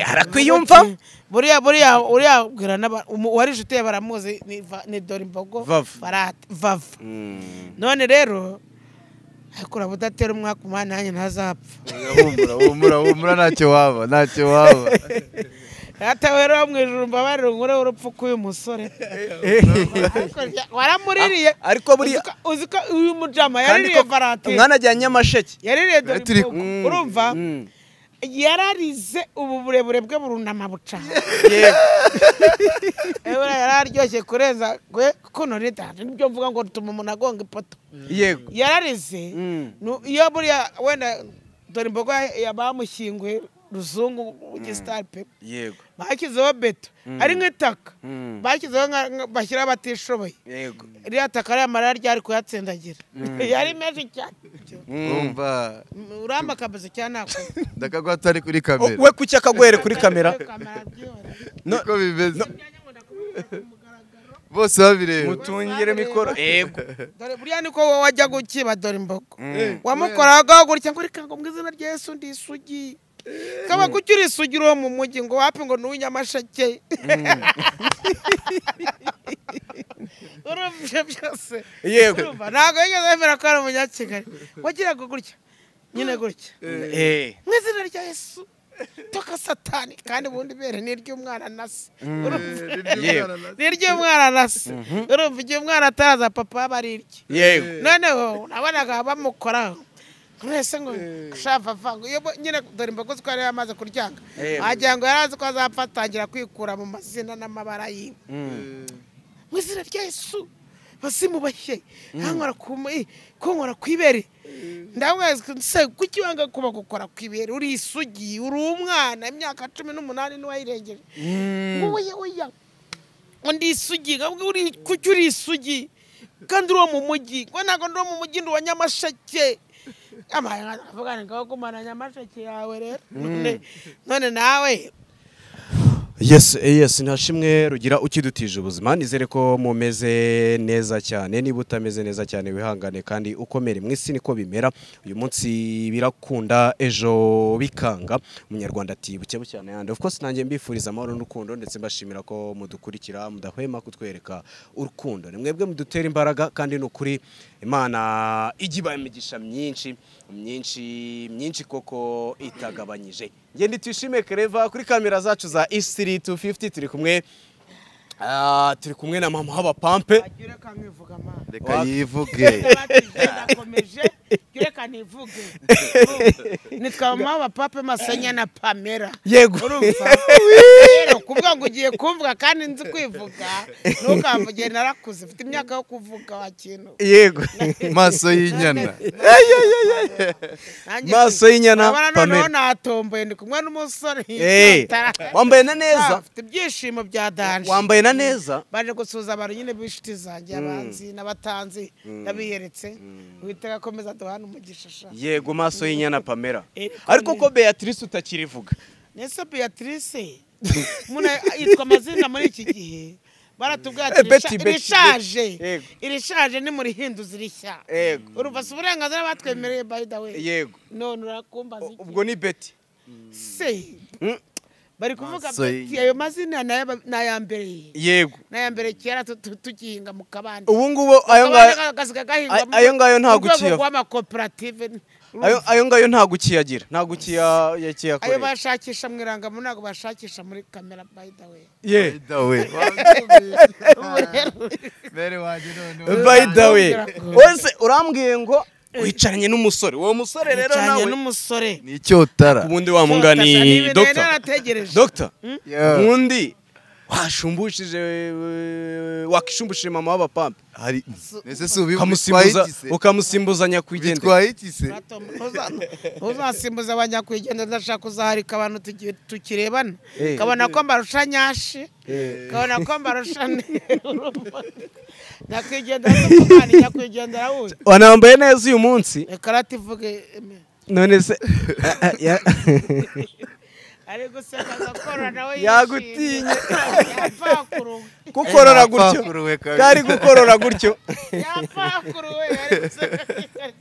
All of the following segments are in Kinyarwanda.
harakwiye yumva buriya buriya uriya ubwira n'aba- umu- uwari inshuti ye baramuzi ni Va- ni dore imbogo Vava. Barate- vava none rero ariko uraba udatera umwaka umwana nanjye ntazapfa humura humura humura ntacyo waba ntacyo waba atawe rero mu ijuru mbabarire unkureho urupfu k'uyu musore Ariko rya- waramuririye A- ariko buriya- Uzi ko- uzi ko uyu mujama kandi yaririye ko varate mwanajyanye amasheke yaririye dore Turi- imbogo Mm. urumva Mm. yararize ubu burebure bwe burunama bucana yego Ewe yararyoshye kurenza kwe kuko none data nibyo mvuga ngo rutuma umuntu agonga ipoto yego yararize nu- iyo buriya wenda dore imbogo yabamushyinguye ruzungu w'igisitari pe yego bashyizeho beto ari nk'itaka Mm. bashyizeho nka- nka- bashyiraho abatishoboye yego iriya taka ariya marara ryari kuyatsindagira yari menshi cyane umva uramba akabizo cyane ntabwo ndakagwa atari kuri kamera we kuki akagwere kuri kamera niko bimeze bose babireba mutungire mikoro yego dore buriya niko wowe wajya gukiba dore imbogo wamukoraga gutya ngo reka ngo mu izina rya yesu ndi isugi kaba kuki uri isugi uri uwo mu mujyi ngo wapi ngo ni uw'inyamasheke urumva ibyo byose yego urumva ntabwo yigeze yemera ko ari umunyakigali wagiraga gutya nyine gutya Eh. mu izina rya yesu toka satani kandi ubundi bere ni iry'umwana na se urumva Yewe. ni iry'umwana na se urumva igihe umwana ataraza papa aba ari irye yego noneho nabonaga bamukora mwese ngo shava ngo iyo bo- nyine dore imbogo zitwara amaze kuryanga Eh. wagira ngo yari azi ko azapfa atangira kwikura mu mazina n'amabara yiwe mu izina rya yesu basimubashye hankora ku mu- kunkora ku ibere ndamwezi se kuki wanga kuba gukora ku ibere uri isugi uri umwana imyaka cumi n'umunani n'uwayirengeje ngo oya oya undi isugi nkabwo uri kuki uri isugi kandi uri uwo mu mujyi ngo ntabwo ndi uwo mu mujyi ndi uwa nyamasheke avuga ngo gumana nyamasheke yawe rero None- none nawe yes yes ntashimwe rugira ukidutije ubuzima nizere ko mumeze neza cyane niba utameze neza cyane wihangane kandi ukomere mu isi niko bimera uyu munsi birakunda ejo bikanga umunyarwanda ati buke cyane yandi of course nanjye mbifuriza amahoro n'urukundo ndetse mbashimira ko mudukurikira mudahwema kutwereka urukundo ni mwebwe mudutera imbaraga kandi ni ukuri imana ijya ibaha imigisha myinshi myinshi myinshi koko itagabanyije ngende tuyishime kereva kuri kamera zacu za isitiri tu fifuti turi kumwe ah, turi kumwe na mama w'abapampe agira reka nkivuga amana reka yivuge ndakomeje agira reka ntivuge nitwamamaho abapape masanya na pamera yego urumva rero kuvuga ngo ugiye kumvuga kandi nzi kwivuga ntukamvuge narakuze mfite imyaka yo kuvuga wa kintu yego maso y'inyana Nanjye Maso nti, y'inyana, urabona noneho Pamela. natomboye ndi kumwe n'umusore Eh, Tara- wambaye na Ah, neza Mfite ibyishimo bya danje wambaye na neza baje gusuhuza abantu nyine b'inshuti zanjye abanzi n'abatanzi n'abiyeretse uwitega akomeza duhana umugisha sha yego maso y'inyana pamela Eh, ariko ko Pamela. beatrice utakirivuga nese beatrice umuntu yitwa amazina muri iki gihe baratubwira Eh, Betty, ati Betty, irishaje Betty. irishaje nimurihinduze irishya Yego. urumva si uburenganzira batwemereye by the way yego none urakumbaza iki? ubwo ni beti se bari kuvuga Maso bati y'inyana. ayo mazina ni ay'aba- ni aya mbere yego ni aya mbere kera tu- tu- tugihinga mu kabande ubu ngubu ayo ngayo Akabande kagasiga gahingwa mu- ayo ngayo nta mu rwego gukiyava. rw'amakoperative ayo ayo ngayo nta gukiyagira nta ayo gukiyakorera bashakisha mu irangamuntu ntabwo bashakisha muri kamera by the way ye dawe mbere wanjye noneho by the way Nongera. wese urambwiye ngo wicaranye n'umusore uwo musore rero Yicaranye nawe n'umusore ni icyotara ubundi wamungani Ni ibintu yari dogita yarategereje. dogita Yeah. ubundi washumbushije eh, wakishumbuje mama w'abapampe hari ese si ubi ukamusimbuza ukamusimbuzanya ku igende bitwaye iki se Bato, ntuza- ntuzasimbuze abanyakwigenza ndashaka kuzahirika abantu tugi- tukirebana Eh. kabona ko mbarusha nyashi kabona ko mbarusha nyakwigenza n'umwana nyakwigendera wundi wanambaye neza uyu munsi reka rativuge eme. none se Ya- ari guseka agakora nawe Yagutinye. yapfakuruwe gukorora gutyo Yapakuruwe kabiri. kari gukorora gutyo yapfakuruwe ari guseka ari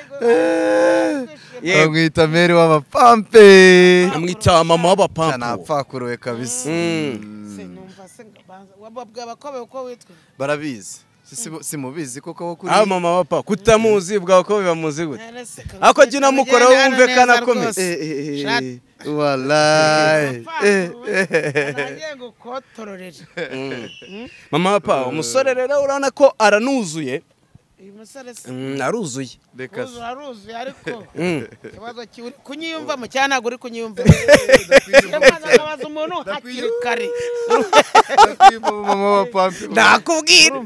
gu- ari gushira Yego. bamwita meri w'amapampe amwita mama w'abapampu napfakuruwe kabisa Mm. se numva se ngo banza wababwira abakobe uko witwa barabizi Si- si- simubizi kuko wo kuri aho mama w'abapampu kutamuzi bwawe ko bibamuzi gute None se ko- Ako jya unamukora Tugende hano wumve ko neza anakomeye. rwose. Eh, eh, eh, Shat. eh, walai Eh, Apfakuruwe. eh, eh. Nagiye ngukotororera mama w'abapampu umusore rero urabona ko aranuzuye uyu musore se Mm, aruzuye reka se. uzu aruzuye ariko Mm. ikibazo ki uri kunyiyumvamo cyangwa ntabwo uri kunyiyumvamo Ndakwiyumva- ndabaza umuntu hakiri kare ndakwiyumva mama wa pampe ndakubwira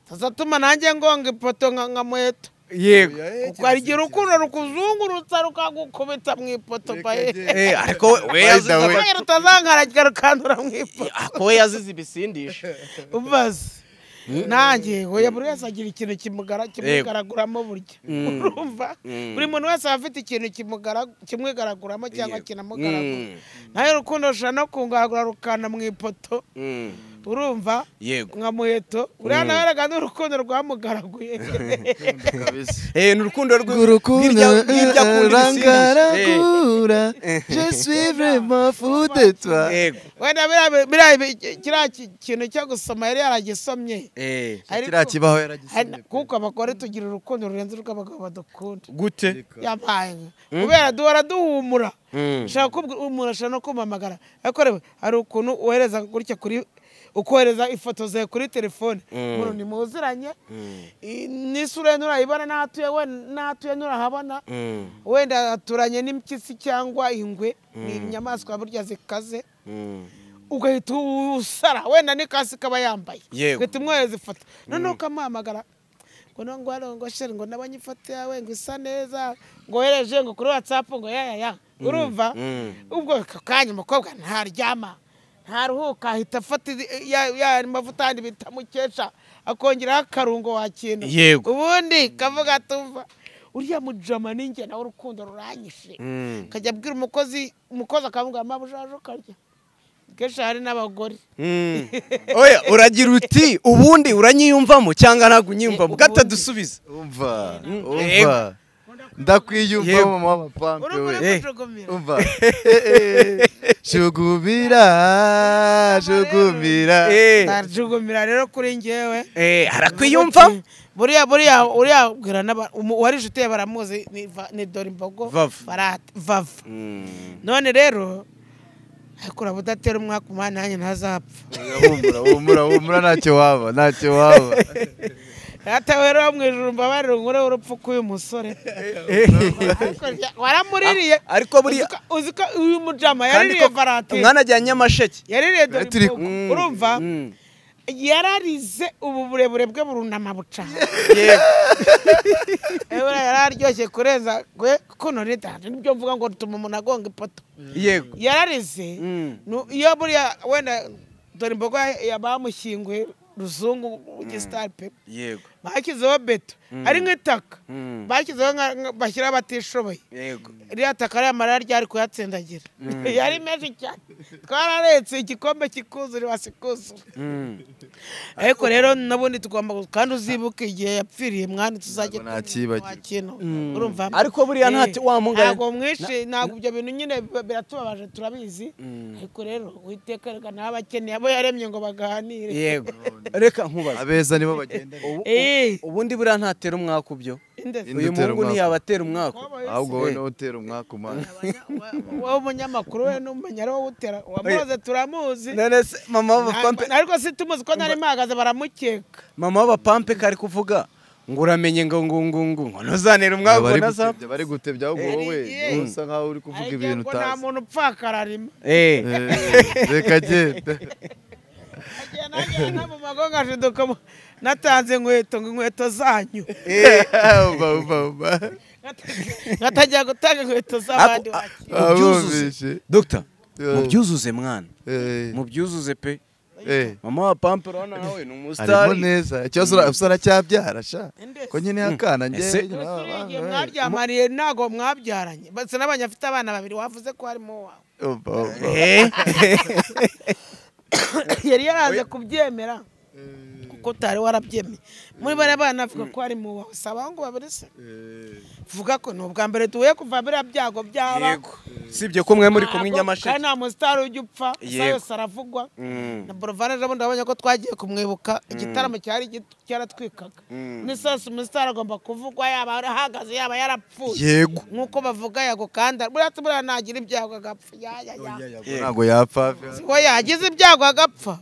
tuzatuma nanjye ngonga ipoto nka nka muheto yego ukagira urukundo rukuzungurutsa rukagukubita mu ipoto paye Eh, ariko we- we By the way. yazize- kubera utazankaragika rukandura mu ipoto ariko we yazize ibisindisha ubaze nanjye hoya buri wese agira ikintu kimugara kimugaraguramo burya Mm. urumva Mm. buri muntu wese aba afite ikintu kimugara- kimwigaraguramo cyangwa Yego. kinamugaragura Mm. nawe urukundo rushobora no kungaragura rukana mu ipoto Mm. urumva yego nka muheto uriya nawe araga n'urukundo rwamugaraguye kabisa Eh, ni urukundo Urukundo rw'ibyakundi rangaragura Je suis vraiment fou de toi yego wenda biriya- biriya bi- kiriya ki- kintu cyo gusoma yari yaragisomye Eh, Ariko- Kiriya kibaho Hari- yaragisomye kuko abagore tugira urukundo rurenze urw'abagabo badukunda gute yabaye kubera duhora duhumura Mm. ushaka kubwira umuntu ashobora no kumpamagara ariko reba hari ukuntu wohereza gutya kuri ukohereza ifoto zawe kuri telefone umuntu nimuziranye I- n'isura ye nturayibona n'aho atuye we n'aho atuye nturahabona Mm. wenda aturanye n'impyisi cyangwa ingwe ni inyamaswa burya zikaze Mm. ugahita usara wenda n'ikasi kaba yambaye Yego. ugahita umwohereza ifoto noneho ukamuhamagara ngo no ngo hariya ngo sheri ngo nabonye ifoto yawe ngo isa neza ngo wohereje ngo kuri watsapu ngo yayaya urumva Mm. ubwo ako kanya umukobwa ntaryama ntaruhuka ahita afata izi- ya ya mavuta yandi bita mukesha akongeraho akarungo wakintu Yego. ubundi kavuga atumva uriya mujama ninjye nawe urukundo ruranyishe Mm. akajya abwira umukozi umukozi akavuga mama ujaje ukarya kenshi hari n'abagore Mm. oya uragira uti ubundi uranyiyumvamo cyangwa ntabwo unyiyumvamo Eh, gata ubundi. dusubize Umva Yego. umva Ndakwiyumva Yego. mama wa pampe urumva we nakujugumira Umva Shugumira Shugumira Eh, najugumira rero kuri njyewe eh, arakwiyumva buriya buriya uriya abwira n'aba- umu- uwari inshuti ye baramuzi ni Va- ni dore imbogo Vavu. Barahati- vavu Mm. none rero ariko uraba udatera umwaka umwana nanjye ntazapfa Humura humura humura ntacyo waba ntacyo waba ratawe rero wo mu ijuru mbabarira unkure w'urupfu k'uyu musore Hakurya, waramuririye ariko buriya Uzi ko- uzi ko uyu mujama kandi yaririye ko varate umwana ajyanye nyamasheke yaririye dore Turi- imbogo Mm. urumva Mm. yararize ubu burebure bwe burunama bucana yego Ebura yararyoshye kurenza gwe kuko none dahari nibyo mvuga ngo rutuma umuntu agonga ipoto yego yararize Mm. nu- iyo buriya wenda dore imboga yabamushyinguye ruzungu gisitari pe yego bashyizeho beto ari nk'itaka Mm. bashyizeho nka- nka- bashyiraho abatishoboye yego ririya taka ririya marara ryari kuyatsindagira yari menshi cyane twararetse igikombe kikuzura wasikuzura Mm. ariko rero n'ubundi tugomba gu- kandi uzibuke igihe yapfiriye mwana tuzajya Ntabwo nakibagirwa. kintu urumva Ariko buriya ntacyo- Eh, wa mugabo- ntabwo mwishe ntabwo ibyo bintu nyine bi- biratubabaje turabizi ariko rero uwiteka reka n'abakeneye abo yaremye ngo baganire yego reka nkubaze abeza nibo bagenda Ubu- Eh. ubu- ubundi buriya ntatera umwaka ubyo Indetse. Indi uyu utera muhungu umwaka. ntiyabatera umwaka Wowe se, ahubwo wowe niwe utera umwaka umwana wa- wowe umunyamakuru we n'umenya ariwo utera wamuze turamuzi none se mama w'abapampe Nta- ariko si tumuzi ko nari mpahagaze baramukeka mama w'abapampe kari kuvuga ngo uramenye ngo ngo ngo ngo ngo ntuzanire umwaka bari ubona za gutebya bari gutebya ahubwo wowe Eh, niwe usa nkaho uri kuvuga ariko ibintu ngo nta utazi muntu upfakararima Eh, Eh, reka genda Igihe nagera nta mu mago ngashiduka mu- natanze inkweto ngo inkweto zanyu uba uba uba ngatangira gutanga inkweto ako- z'abandi a- wacu mu byuzuze Abumvishe. dogita Yeah. mu byuzuze mwana Eh, mu byuzuze pe eh, mama w'abapampe urabona nawe ni arimo umusitari neza ikibazo ura- usa aracyabyara sha Ende ko nyine yakana njye Ese- Igihe mwabyamariye ntabwo mwabyaranye bose n'abanyafite abana babiri wavuze ko harimo wawe Uba, uba. Eh. yari yaraje kubyemera kuko utari warabyemeye muri bariya bana avuga ko hari mu wasaba ngo babiri se vuga ko ni ubwa mbere tuhuye kuva biriya byago byaba yego sibye ko mwe muri kumwe i kandi nyamasheke nta musitari ujya upfa isa Yego. yose aravugwa Mm. na borovani ejo bundi wabonye ko twagiye kumwibuka igitaramo cyari gito cyaratwikaga n'isasu umusitari agomba kuvugwa yaba ahagaze yaba yarapfuye yego nk'uko bavuga yagukanda buriya tumuriya ntagira ibyago agapfa yayaya ntabwo yapfa we yagize ibyago agapfa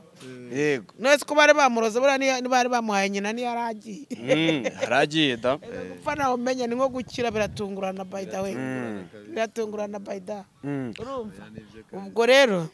yego nese ko bari bamuroze buriya niyo- ntibari bamuhaye nyina niyo yari agiye Mm, haragiye da gupfa ntawumenya ni nko gukira biratungurana bayida we biratungurana bayida Mm. urumva ubwo rero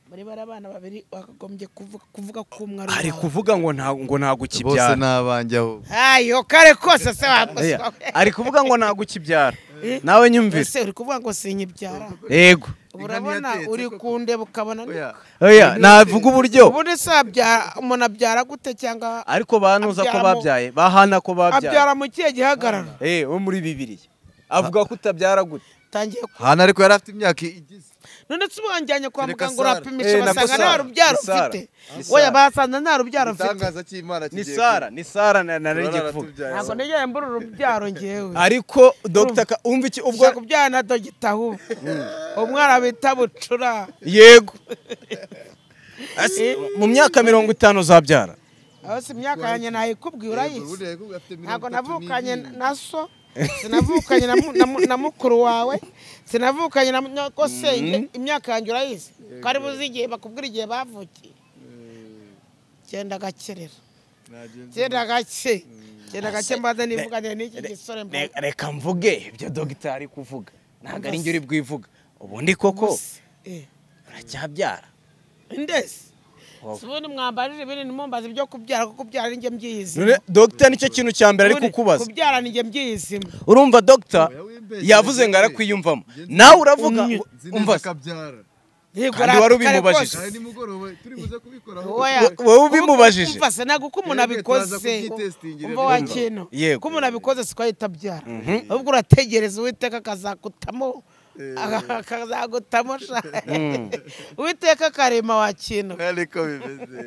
muri bari abana babiri wakagombye kuvuga- kuvuga ko umwe ari ari uwawe. kuvuga ngo nta ngo ntago bose ukibyara ni abanjye aho ayo kare kose se Aya, wamuswa ari kuvuga ngo ntago ukibyara nawe nyumvire ese uri kuvuga ngo sinkibyara yego ubu urabona ntiyatetse uri koko. kundeba ukabona ni oya oya navuga uburyo ubundi se wabyara- umuntu abyara gute cyangwa ariko banuza ko Abyara mu- babyaye bahana ko babyaye abyara mu kihe gihagararo eh wo muri bibiriya avuga ko utabyara gute tangiye ku- hano ariko yari afite imyaka igize none se ubanganye kwa Kereka muganga Sara. urapimisha Eh, nabwo basanga nta Sara. rubyaro Ni Sara. ufite Ni Sara. oya basanga nta rubyaro mfite igitangaza cy'imana ni kigiye sara ni sara na kuba. nari Turara kuvuga tubyaye. ntabwo nigera mbura urubyaro ngewe ariko dr Ka- umva iki ubwo ubwo kubyara na dogita ahubwo umwana bita bucura yego Asi- mu myaka mirongo itanu uzabyara aho si imyaka yanjye nayikubwiye Yego, urayizi buriya yego afite ntabwo mirongo itatu navukanye n'ibiri. na so sinavukanye na mu- na mu- na mukuru wawe sinavukanye na nyoko senge imyaka yanjye urayizi ko ari buzi igihe bakubwira igihe bavukiye genda gakerera Nagenda. genda gake genda gake mbaze nivugane n'iki gisore mbona Re- reka mvuge ibyo dr ari kuvuga ntabwo ari njye uri bwivuga ubundi koko Eh, uracyabyara indezi Wow. si ubundi mwambarira ibinini mumbaza ibyo kubyara kuko kubyara ninjye mbyiyizimu none dr nicyo kintu cya mbere ari Ubundi kukubaza kubyara ninjye mbyiyizimu urumva dr Oya, wimbeshye, yavuze ngo we. arakwiyumvamo nawe uravuga ngo Nzi neza umva ko abyara. Yego, Kandi wari kare ubimubajije. Hari kose. nimugoroba turi buze kubikoraho Oya, We- wowe ubimubajije? umva se ntabwo ko umuntu Twebwe abikoze turaza kubyitestingira umva rero. wa kintu Yego. ko umuntu abikoze siko ahita abyara ahubwo urategereza uwiteka akazagutamo akazagutamo sha uwiteka akarema wa kintu ariko bimeze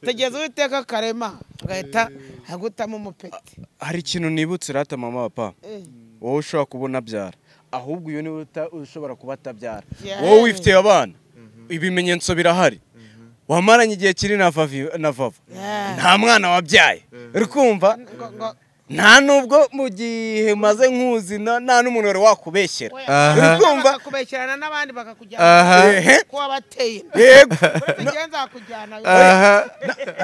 tegereza uwiteka akarema agahita agutamo umupeti hari ikintu nibutse rata mama papa Eh. wowe ushobora kubona abyara ahubwo uyu niwe uta- ushobora kuba atabyara Yeah. wowe wifitiye abana ibimenyetso birahari wamaranye igihe kiri na vavi- na vava Yeah. nta mwana wabyaye uri kumva Ngo- ngo- nta nubwo mu gihe maze nkuzi na- nta n'umuntu wari wakubeshyera oya. Aha. Urumva? bakakubeshyerana n'abandi bakakujyana aha Ehe. ko wabateye yego uretse nzakujyana aha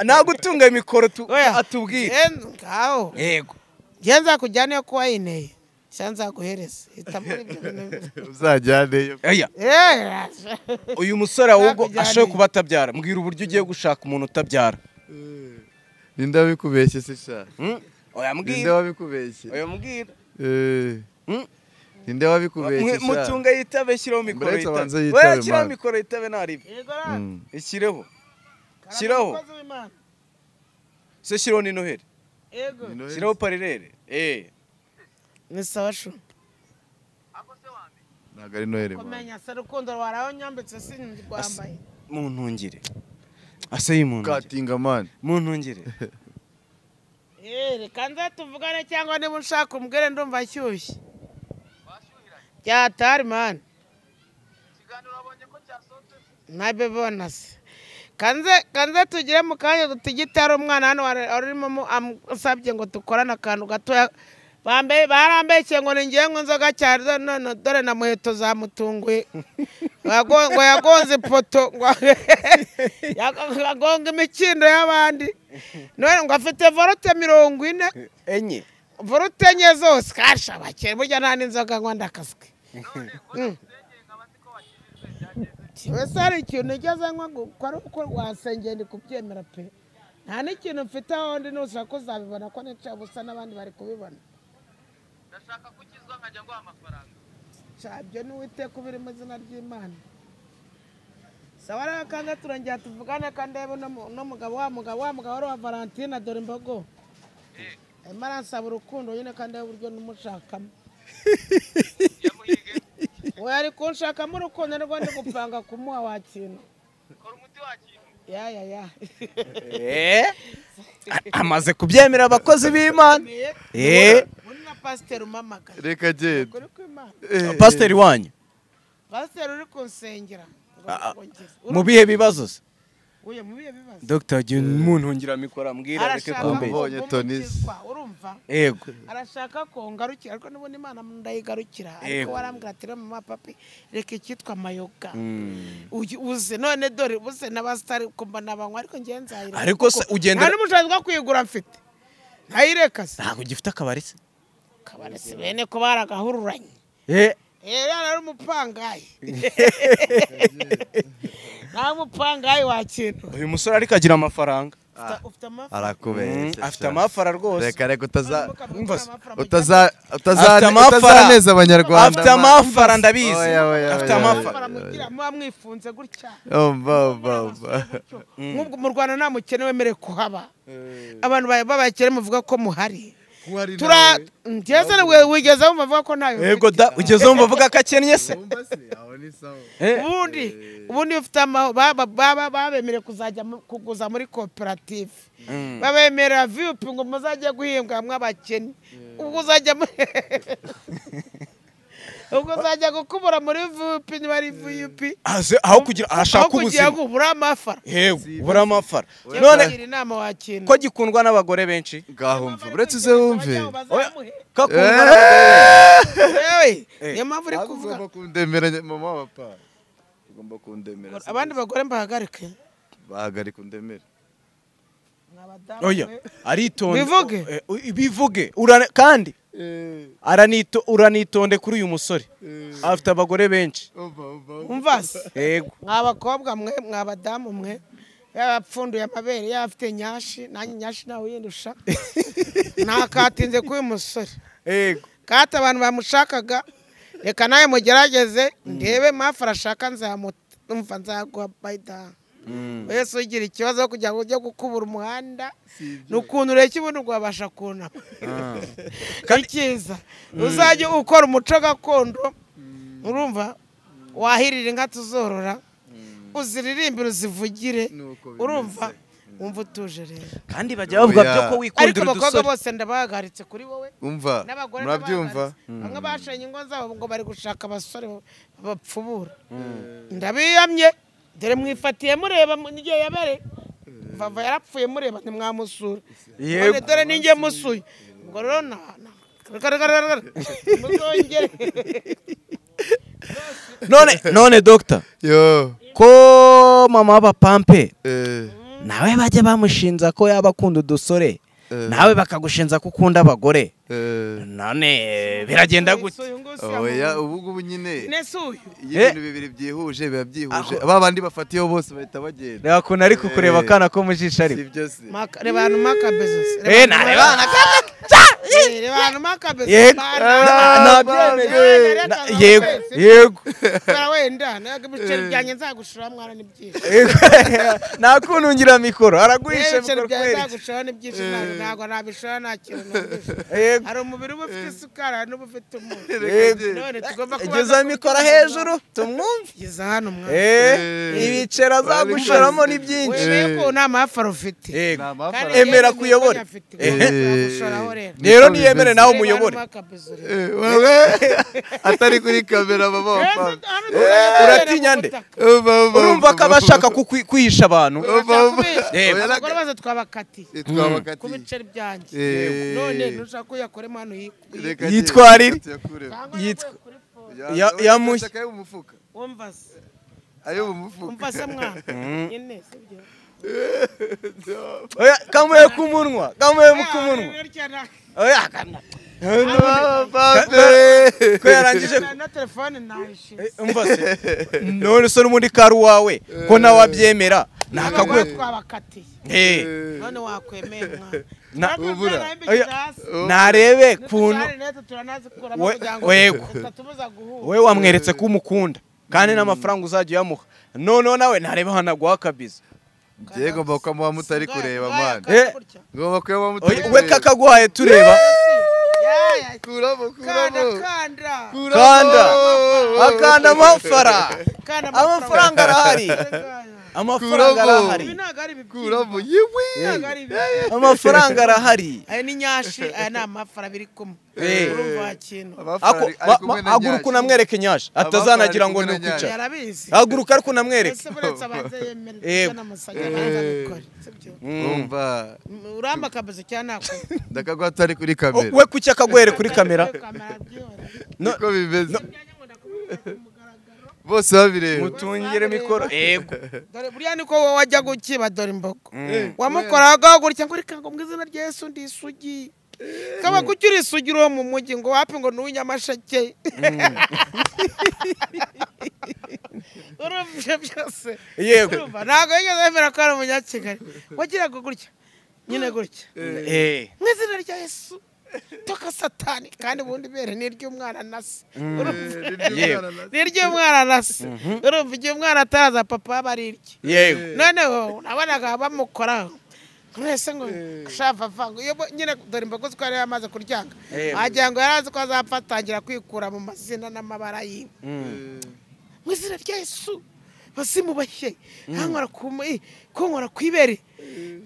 nagutunga mikoro tu- oya atubwire Eh, ngaho yego njye nzakujyana iyo kuba wayineye cyangwa nzaguhereza hita muri ibyo bintu uzajyaneyo Oya, Eh, uyu musore ahubwo Nakujyaniye. ashoboye kuba atabyara mbwira uburyo ugiye gushaka umuntu utabyara ninde wabikubeshye se sha Hmm? oya ninde mbwira wabikubeshye oya mbwira Eh, Hmm? ninde wabikubeshye sha mutunga yitabe shyiraho mikoro Muretse abanze yitabe yitabe, oya shyiraho man. mikoro yitabe ntaribyo yego ra. Mm. ishyireho Karama Shyiraho. umukozi w'Imana. se shyiraho ni noheli Yego. Ni Noheli. shyiraho parirere eh ni sawa shu ntabwo ari noheli man. kumenya se rukundo rwarawe nyambitse si rwambaye muntungire aseyi muntungire katinga mani muntungire Eh, reka nze tuvugane cyangwa niba ushaka umbwire ndumva ashyushye byatari mani nabibona se kanze kanze tugire mu kanya dutigite hari umwana hano wari- wari urimo mu- am- usabye ngo dukorane akantu gatoya Bambe- barambeshye ngo ni ngewe ngo inzoga cyari zo- none dore na muheto zamutunguye Yago- ngo yagonze ipoto ngo yago- ngo agonga imikindo y'abandi none ngo afite vorote mirongo ine enye vorote enye zose kasha bakere burya nta n'inzoga nywa ndakaswe Mm. wese hari ikintu ugeze nko gukora uko wasengeye ndi kubyemera pe nta n'ikintu mfite aho ndi nushaka ko uzabibona ko nicaye ubusa n'abandi bari kubibona ndashaka kukizwa nkajya nguha amafaranga cyabyo n'uwiteka ubiri mu izina ry'imana sawa rero kandi turongera tuvugane kandi ndebe no mu- no mugabo wa mugabo wa mugabo wari wa valentine dore imbogo arimo aransaba urukundo nyine kandi ndebe uburyo n'umushakamo yamuhige we ari kunshakamo urukundo rwo ndi gupanga kumuha wa kintu kora umuti wa kintu ya ya ya Eh? amaze kubyemera abakozi b'imana Eh? undi na pasiteri umamagaye reka agende ukuri kw'imana Eh. pasiteri wanyu pasiteri uri kunsengera ngo Ah, ah. nkongeze. mu bihe bibazo se Uye, mu bihe bibazo dogita jya umuntu ngiramikora mbwira areke arashaka kumbe. kumbera ngo Mbonye Tonisi. mukizwa, urumva yego arashaka ko ngarukira ariko nubona imana ndayigarukira ariko Yego. warambwira ati rero mama papi reka icyitwa mayoga Mm. Uyu- uze none dore uze n'abasitari kumva nabanywa ariko ngewe nzayireka Ariko se ugendera- nta n'ubushobozi bwo kuyigura mfite ntayireka se ntabwo ugifite akabari se kabarese bene ko baragahururanye rero ari umupangayi nta mupangayi wakintu uyu musore ariko agira amafaranga Ufite- ufite amafaranga Mm, arakubeshya afite amafara rwose reka reka utaza Umva se, utaza utaza Afite amafara. utazaneza abanyarwanda afite ma. amafara ndabizi Oya, oya, afite oya, amafara muba mwifunze gutya Umva, umva, umva. nk'ubwo mu rwanda nta mukene wemerewe kuhaba abantu ba- b'abakene muvuga ko muhari tura ngeze wigeze wumva avuga ko ntayo yego mfite. da ugeze wumva avuga ko akennye se Eh, ubundi ubundi iyo ufite ama- ba- ba- ba- babemereye kuzajya mu- kuguza muri koperative Mm. babemerera viyupi ngo muzajye guhinga mw'abakene ubwo uzajya mu- ubwo uzajya gukubura muri viyupi niba ari viyupi aze- aho kugira ahashaka kugira ubuzima ngo ubure amafara yego ubura amafara none none inama wakintu ko gikundwa n'abagore benshi ngahumva uretse uze wumve Oya, Eh, kakundwa n'abagore yewe niyo mpamvu uri ntabwo kuvuga ugomba kundemera mama wa papa ugomba kundemera abandi bagore mbahagarike bahagarika undemere oya aritonde Bivuge. Eh, u- bivuge Urane- kandi aranito uranitonde kuri uyu musore afite abagore benshi umvase yego mwabakobwa mwe mwabadamu mwe yapfunduye amabere yafite nyashi nanjye nyashi nawe uyindusha ntakatinze k'uyu musore yego kati abantu bamushakaga reka nawe mugerageze ndebe mpamvu arashaka nzamuta umva nzaguha bayida wese ugira ikibazo kugira ngo ujye gukubura umuhanda ni ukuntu ureke ubundi rwabasha kunama ni cyiza uzajye ukora umuco gakondo urumva wahirira inka tuzorora uziririmbire uzivugire urumva wumva utuje rero kandi bajya bavuga Oya. byo ko ariko wikundira abakobwa udusore bose ndabahagaritse kuri wowe umva n'abagore murabyumva n'abahagaritse. bamwe bashanye ingo zabo ngo bari gushaka abasore bapfubura ndabiyamye dore mwifatiye mureba mu- n'igihe yabere vava yarapfuye mureba ntimwamusura Yego. none dore ninjye musuye ubwo rero na- na- reka, reka, reka, reka. muzongere none none dogita yo ko mama w'abapampe eh, nawe bajya bamushinja ko yaba akunda udusore Eh. nawe bakagushinja ko ukunda abagore eh. none biragenda gute Suye, nguyu suye, oya amaguru. ubu ngubu nyine Nyine suye. iyo ibintu bibiri byihuje biba byihuje ba bandi bafatiyeho bose bahita bagenda reba ukuntu ariko kureba Eh. akana ko mu jisho ari si byo se Maka- reba ahantu maka bezos Eh, nareba Eh, reba ahantu maka bezos Yego. Na- Bana. Eh, Reka, na- reka, yego reka. yego Bara wenda naga ibiceri byanjye nzagushura mwana n'ibyishimo nta kuntu ngira mikoro araguhisha Yewe ibiceri mikoro byanjye kweri nzagushura n'ibyishimo ntabwo- ntabwo nabishora nta kintu numvise. Yego. hari umubiri uba ufite isukari hari n'uba ufite umunyu Reka agende. none tugomba kubanza igeza mikoro hejuru tumwumve kugeza hano mwana Eh, Eh. ibiceri azagushoramo ni byinshi wemeye Eh. ko nta mpafaro ufite Yego. Ni Kandi amafaranga. yewe Emera n'iyo kuyobora. afite, Eh. nzagushuraho rero rero Niko niyemere bimeze. nawe Reba umuyobore hano maka bezos. Eh, wowe atari kuri kamera mama wa Eh, papa hano tugomba uratinya kubera nde? ubutaka. Umva, umva, urumva ko umva, aba umva. ashaka kukwi- kwihisha abantu Umva, umva. Kubera- Oya, abagore reka- baza twabakatiye Eh, twabakatiye. ku biceri byanjye Eh. none ntushaka ko yakoremo hano hi- Reka Yitwa agende, Ariri. ati yakuremo. Cyangwa Yitwa- naguye kuri phone. Ya- ya- we- mushya. shaka ayo mu mufuka Wumva se? ayo mu mufuka Wumva se mwana? Nyine, si byo? Oya, kamuhe ku munwa kamuhe ku munwa Oya, akamya. Ah, babe. ko yarangije Na telefone nayishyuye. umva se none se n'ubundi kari uwawe ko nawe abyemera Abagore ntakagwe twabakatiye. Eh, None wakwemeye mwana. Na- Turakora Ubura. ibyaha bimbikira Oya. hasi. narebe kuntu N'utujyane natwe turanazikuramo We- kugira ngo wego. zitatubuza guhura. wowe wamweretse ko umukunda kandi n'amafaranga uzajya uyamuha noneho nawe ntareba hano aguha akabiza Njye ngomba kukamuha mutari kureba Ubwayo mwana akaba Eh. gutya. ngomba kukamuha mutari Oya, we kureba kakaguhaye tureba Yaya, kuramo kanda, kuramo kanda. kuramo. kanda akanda amafara Kanda amafaranga. amafaranga arahari Kanda, kanda. amafaranga Kuramo. arahari ibi ntabwo ari ibibyimba kuramo yewe ntabwo ari ibibyimba amafaranga arahari aya ni nyashi aya ni amafara biri kumwe Eh. urumva wakintu Ako- ma- ma- haguruka unamwereke nyasha atazanagira ngo kumwe ni na Nyasha. ukwica yarabizi haguruka ariko unamwereke ese buretse abanza yemera Eh. kubona amasanya abanza abikore sibyo umva uramba akabizo cyangwa nako ndakagwa tutari kuri kamera we kuki akaguhere kuri kamera no- niko bimeze bose babireba mutungire mikoro yego dore buriya niko wowe wajya gukiba dora imbogo wamukoraga gutya ngo reka ngo mu izina rya yesu ndi isugi kaba kuki uri isugi uri uwo mu mujyi ngo wapi ngo ni uw'inyamasheke urumva ibyo byose yego urumva ntabwo yigeze yemera ko ari umunyakigali wagiraga gutya nyine gutya Eh. mu izina rya yesu toka satani kandi ubundi bere ni iry'umwana na se urumva yewe ni iry'umwana na se urumva igihe umwana ataraza papa aba ari irye yego noneho nabonaga bamukoraho mwese ngo shava ngo iyo bo- nyine dore imbogo ziko yari yamaze kuryanga Yego. wagira ngo yari azi ko azapfa atangira kwikura mu mazina n'amabara yiwe mu izina rya yesu basimubashye nkankora ku mu- kunkora ku ibere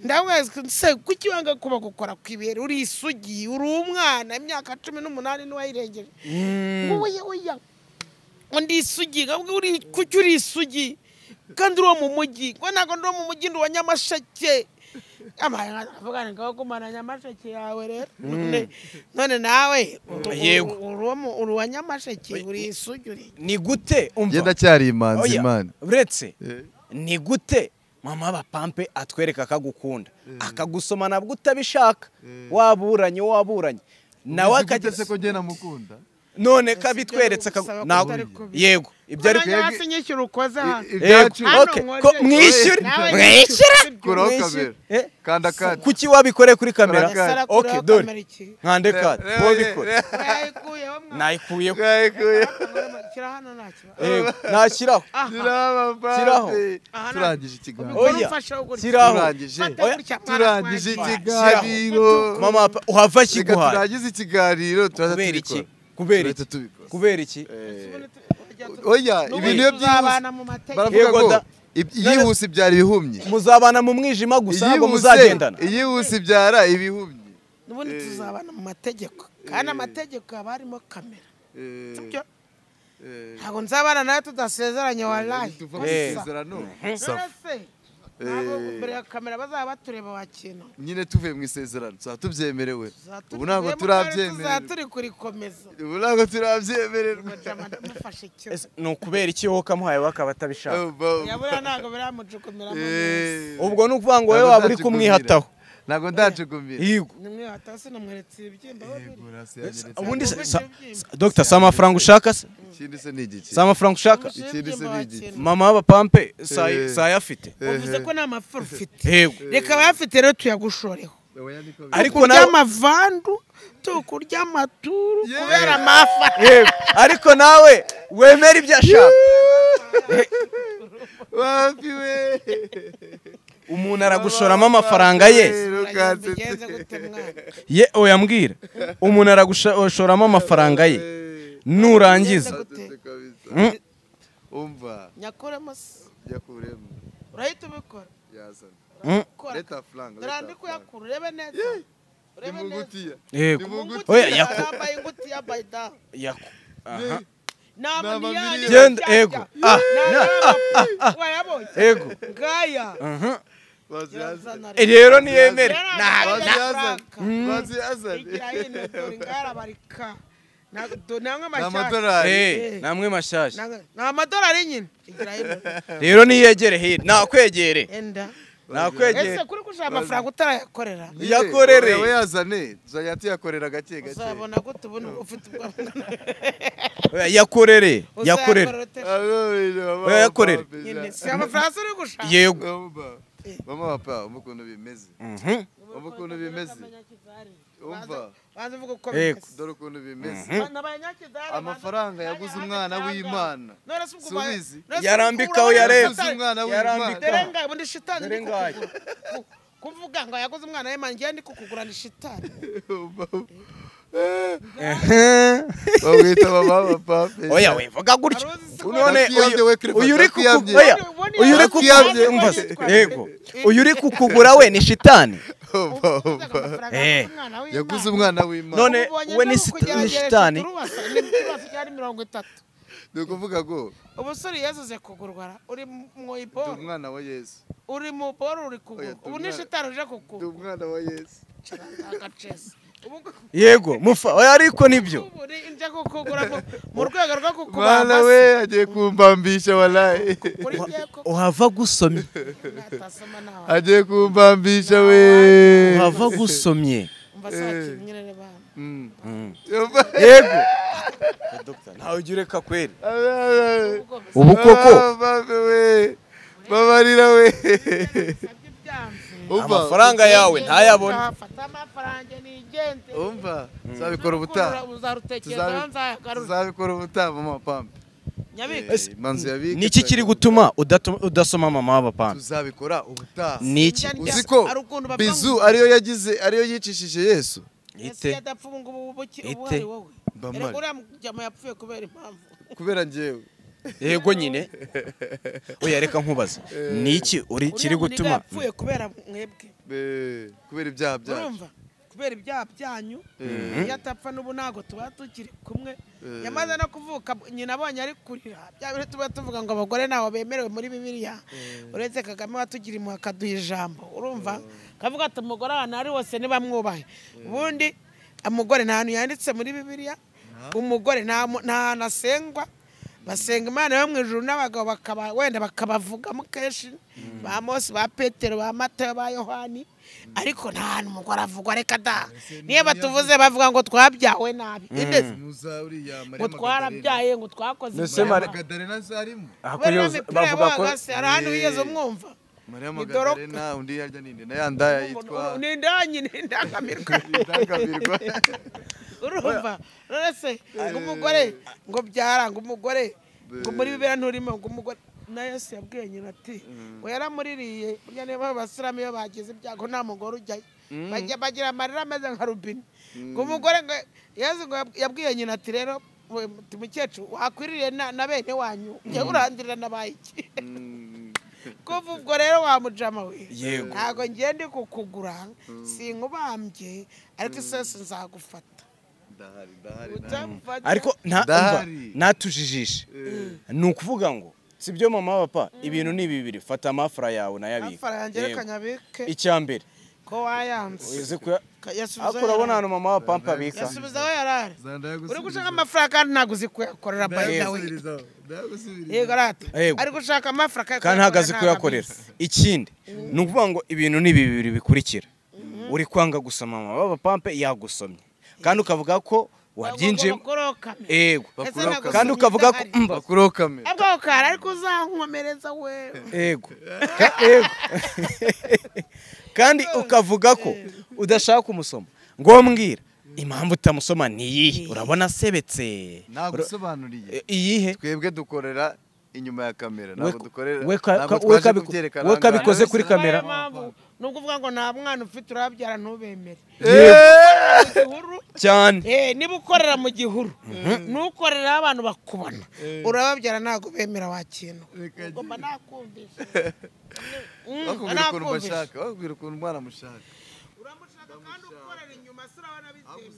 ndamwezi se kuki wanga kuba gukora ku ibere uri isugi uri umwana imyaka cumi n'umunani n'uwayirengeje wowe oya undi isugi ntabwo uri kuki uri isugi kandi uri uwo mu mujyi ngo ntabwo ndi uwo mu mujyi ndi uwa nyamasheke avugana ngo gumana nyamasheke yawe rero none none nawe uri- Yego. uri uwo mu- uri uwa nyamasheke uri isugi uri ni gute njye umva ndacyari imanzi Oya, imana uretse Eh. ni gute mama bapampe atwereka akagukunda akagusoma nabwo utabishaka waburanye waburanye nawe Uzi gute akagira se ko njye namukunda none kabitweretse Gusaba kutari kubi. yego ibyo ari Ko nanjye hasi nyishyura ukoze hano I- ibyacu Hano Okay, nkoze. ko mwishyure. Nawe Mwishyure. nyishyura. kuraho mwishyure. kamera Eh? kanda kanda kuki wabikoreye kuri kamera Kamera. Sara, Ok, kuraho dore. kamera iki? nkande kadi Eh, eh, wabikore eh, Urayikuyeho, mwana. nayikuyeho Twayikuye. Shyira hano nta kibazo. Yego, nashyiraho Aha. Shyiraho amapate. Aha, turangije Ubwo ikiganiro Oya. urumfasheho gutya. shyiraho turangije Fata Oya. gutya, mwana, turangije twagiye. ikiganiro mama papa, uhava reka kiguhaye turangize ikiganiro turaza kubera iki tubikora kubera turaza iki tubikora kubera iki oya ibintu iyo byihuse tuzabana mu mategeko baravuga Yego ngo da. ib- iyihuse ibyara ibihumye muzabana mu mwijima gusa ntabwo iyihuse muzagendana iyihuse ibyara ibihumye n'ubundi tuzabana mu mategeko kandi amategeko haba harimo kamera Eh, sibyo eh, ntabwo nzabana nawe tudasezeranye warayi tuva mu Eh. isezerano Safu. nonese ntabwo imbere ya kamera bazaba batureba wakintu nyine tuvuye mu isezerano tuzaba tubyemerewe Tuzaturi- ubu ntabwo twebwe kandi tuzaba turabyemererwa turi kurikomeza ubu ntabwo turabyemererwa mujama ndamufashe kimwe Ese ni ukubera iki wowe ukamuhaye we akaba atabishaka yabura ntabwo biramujugumiramo neza Eh. ubwo ni ukuvuga ngo wowe Ntabwo waba uri nzacikugumira. kumwihataho ntabwo ndacugumira Yego. nimwe watasi namweretse ibibyimba babiri ubundi se- sa- Ubundi sa- dogita si amafaranga ushaka se ikindi se ni igiki si amafaranga ushaka Umushinga ikindi se ibibyimba ni igiki. wakintu. mama w'abapampe Eh. sayafite uvuze ko nta mafara ufite yego reka abayafite rero tuyagushoreho Oya, niko biri. ariko kurya nawe amavandu tukurya amaturu Yeah. kubera amafa yego ariko nawe wemera ibyo ashaka wapi we umuntu aragushoramo amafaranga ye Rukanze. bigenze gute mwana ye oya mbwira umuntu aragushoramo amafaranga ye nurangiza Gute? Atutse kabisa. Mm. umva nyakuremo se yakuremo urahita ubikora yazana Mm. Kora. leta faranga dore andi kuyakura urebe neza urebe neza imugutiya yego Ingutiya, oya yaku yambaye ingutiya by down yaku aha nama Nama ni yanyu miliyoni. Genda, ego. Ah, wayabonye yego ngaya aha yazana Eh, rero niyemere ni ni amadorari Eh, namwe mashyashya amadolari nyine igira hino rero niyegere hino nakwegere enda nakwegere ese kuri kushaka amafaranga utarayakorera Niye, yakorere. oya, we yazane tuzajya tuyakorera gake gake uzabona gute ubu ni- ufite ubwo- Oya, yakorere yakorere uzayakorera ute? oya Oya, yakorere. nyine si amafaranga se uri gushaka yego mama papa umva ukuntu bimeze Mhm. umva ukuntu bimeze umva banza uvuga uko Yego. bimeze. dore ukuntu bimeze Ba- n'abanyakidari amafaranga banza- yaguze banza- umwana banza- w'imana None se ubwo Si ubizi? ubaye- none se Yarambikaho ubwo yareba. yaguze umwana Yarambika. w'imana dore ngaho ubundi shitani Dore ndi ngaho. kukugura. Ku- kuvuga ngo yaguze umwana w'imana ngewe ndi kukugura ni shitani Umva. Ehe. bamwita mama papa oya we vuga gutya Aruzi se ko- none Nakiyamye uyu- we, Clifford, uyu uri nakiyamye. kuku- oya, Ubundi uyu uri Hafi yabyo. kukugura yego uyu uri kukugura we ni shitani Eh. yaguze umwana w'imana None- we ni sit- ni shitani. cyari mirongo itatu ni ukuvuga ngo ubusore yazize kugurwara uri mu ndi iboro umwana wa yesu uri mu boro uri kugura Oya, ndi ubu ni umwana- shitani uje ndi kukugura umwana wa yesu agacesi ubu yego mufa oya, ariko nibyo ubu ni nje kukugura mu- mu rwego rwo kukuba mwana we agiye kumbambisha walayi uri ngiye ko uhava gusomye natasoma nawe agiye kumbambisha we uhava gusomye umva sakinnye rero bana Mm. yego ntawe ujya ureka kweri ubwo ubu koko Ah, mame we babarira we bisabye ibyanze umva amafaranga yawe ntayabona Nzafata amafaranga nigenze umva tuzabikora ubutaha uzarutekerezaho Tuzabi- nzayagarura tuzabikora ubutaha mama pampe nyabika Ese- manzu yabike niki kiri gutuma udatuma- udasoma mama w'abapampa tuzabikora ubutaha niki Njya ndya- uzi ko hari ukuntu bavuga bizu ngo- ariyo yagize ariyo yicishije yesu Yesu ite yadapfuye ngo ubu buki ubu Ite. ari wowe Mbamare. Erega uriya mujyamo yapfuye kubera impamvu kubera njyewe yego nyine oya reka nkubaze niki uri Uriya kiri muniga gutuma yapfuye kubera mwebwe Eh, kubera ibyaha byacu urumva kubera ibyaha byanyu Eh, iyo atapfa n'ubu ntabwo tuba tukiri kumwe Eh. yamaze no kuvuka nyina abonye ari kurira bya biri tuba tuvuga ngo abagore ntaho bemerewe muri bibiliya uretse kagame watugira impuhwe akaduha ijambo urumva kavuga ati umugore ahantu ari hose ntibamwubahe ubundi umugore nta hantu yanditse muri bibiliya umugore nta mu- nta hantu asengwa basenga imana yo mu ijuru n'abagabo bakaba wenda bakabavugamo kenshi ba mose ba petero ba matayo ba yohani ariko nta hantu umugore avugwa reka da niyo batuvuze bavuga ngo twabyawe nabi Ine- muza ngo uriya Mariya Magadalena. twarabyare ngo twakoze Mbese ibyaha. Mariya Mari- Magadalena zarimo Kubera iyo mipira bavuga ko yabaga se, hari ahantu higeze umwumva Mariya Ni Doroka. Magadalena undi yarya ninde na ya ndaya yitwa ni indanyi ni indangamirwa indangamirwa urumva rero se ngo umugore ngo byara ngo umugore ngo muri bibera nturimo ngo umugore na yesu yabwiye nyina ati ngo yaramuririye burya niyo mpamvu abasilamu iyo bagize ibyago nta mugore ujyayo Bajya- bagira amarira ameze nka rubine ngo umugore ngo yesu ngo yab- yabwiye nyina ati rero we muti mukecuru wakwiririye na na bene wanyu jya urandurira na bayiki kuva ubwo rero wamujama we Yego. ntabwo ngiye ndi kukugura sinkubambye ariko isose nzagufata ndahari ndahari utamfata ariko nta- Ndahari. umva, natujijishe ni ukuvuga ngo si byo mama w'abapapa ibintu ni bibiri fata amafara yawe unayabike amafaranga Yego. yerekanye abike icya mbere ko wayanze uzi kuya- Ka- yasubizaho ariko urabona hano yarari. mama w'abapampa abika yasubizaho yarari uri gushaka ndahari amafaranga kandi ntabwo uzi kuyakorera bayi nawe yego rata Yego. ari gushaka amafaranga kandi ntabwo azi kuyakorera ntabwo abizi. ikindi ni ukuvuga ngo ibintu ni bibiri bikurikira uri kwanga gusoma mama w'abapampa yagusomye kandi ukavuga ko wabyinjiyemo Ahubwo bakorokame. yego Ese bakurokame. ntabwo kandi sinita ukavuga ko ari. mba bakurokame Ntabwo ukara ariko uzankomereza we ego Ka- ego kandi ukavuga ko udashaka kumusoma ngo mbwira impamvu utamusoma ni iyihe urabona asebetse nagusobanuriye E- iyihe twebwe dukorera inyuma ya kamera ntabwo We- dukorera we ka- ntabwo ka- we twaje kabiku- kubyerekana we aha ngaha. kabikoze kuri Niyo kamera. mpamvu nubwo uvuga ngo nta mwana ufite urabyara ntubemere Yeee! Igihuru, cyane eh, niba ukorera mu gihuru ntukorera aho abantu bakubona urababyara ntabwo bemera wakintu Reka ugomba nakumvisha Mm, bakubwira ukuntu nakumvisha. bashaka bakubwira ukuntu umwana amushaka uramushaka kandi ukorera inyuma si urabona bitemera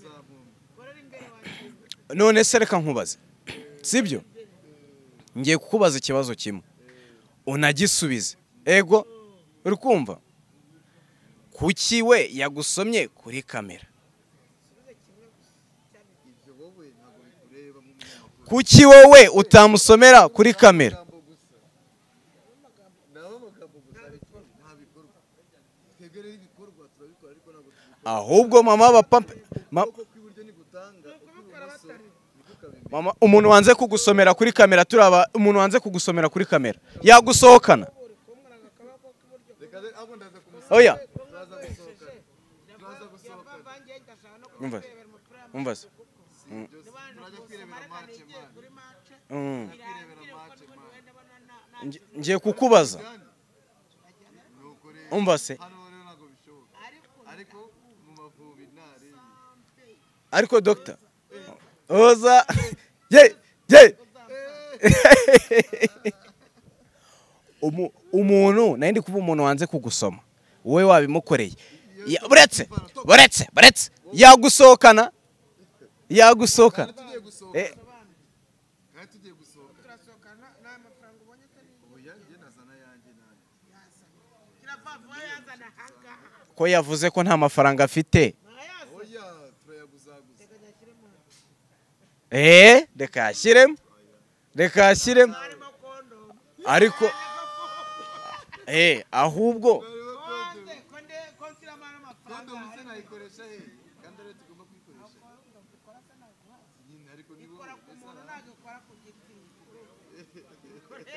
ukorera imbere wakintu none se reka nkubaze sibyo ngiye kukubaza ikibazo kimwe unagisubize ego uri kumva kuki we yagusomye kuri kamera kuki wowe utamusomera kuri kamera ahubwo mama w'abapapa ma- mama umuntu wanze kugusomera kuri kamera turaba umuntu wanze kugusomera kuri kamera yagusohokana oya umva se, umva se. Mm. Nge- ngiye kukubaza umva se ariko dogita oza ye ye umu- umuntu nari ndi kuba umuntu wanze kugusoma wowe wabimukoreye Ya- buretse buretse buretse yagusohokana yagusohokana Eh, ko yavuze ko nta mafaranga afite eee reka yashyiremo reka yashyiremo ariko eee ahubwo